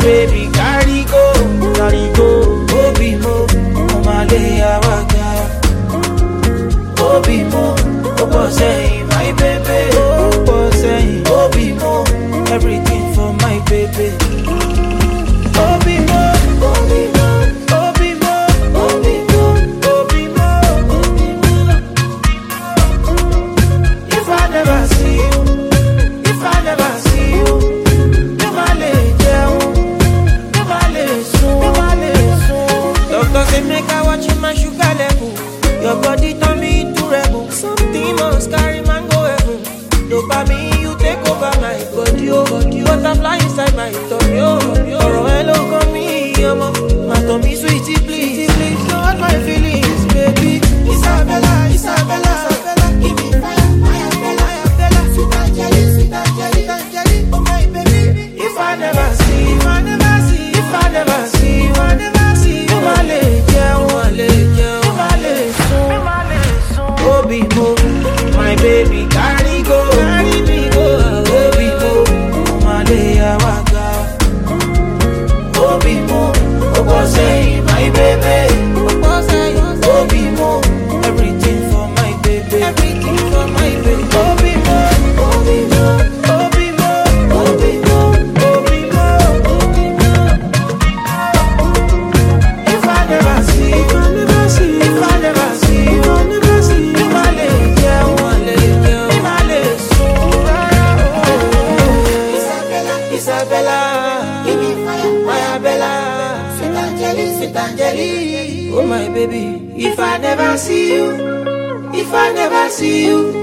baby carry go, carry go. Obi mo, Omale Awaga. Obi mo, Obo say my baby. Obo say Obi mo, everything for my baby. Obi mo, Obi mo, Obi mo, Obi mo, Obi mo, Obi mo. If I never see you, if I never see you, mi ma le jẹun, mi ma le sùn, mi ma le sùn. Doctor say make I watch my sugar level. Your body turn me into rebel. Something must carry man go heaven. Dopamine you take over my body, oh body. Butterfly inside my tummy, oh. Ọ̀rọ̀ ẹ ló kàn mí, ọmọ. Má tàn mí sweetie please, please don't hurt my feelings, baby. Isabella, Isabella, Isabella, give me fire, fire, Bella, Bella, sweet Angeli, sweet Angeli, Angeli, oh my baby. If I never see, if I never see, if I never see, if I never see, you ma le jẹun, ma le jẹun, you ma le sùn, you ma le sùn. Obi mo, my baby carry go, carry me go. Obi mo, ma le awaga. Obi mo, obo say my baby. Obo say, Obi mo, everything for my baby. Everything for my baby. Obi mo, Obi mo, Obi mo, Obi mo, Obi mo, Obi mo. If I never see, if I never see, if I never see, if I never see, you ma le jẹun, ma le jẹun, you ma le sùn rárá o. Isabella, Isabella, give me fire, fire Bella, sweet Angeli, sweet Angeli, oh my baby. If I never see you, if I never see you,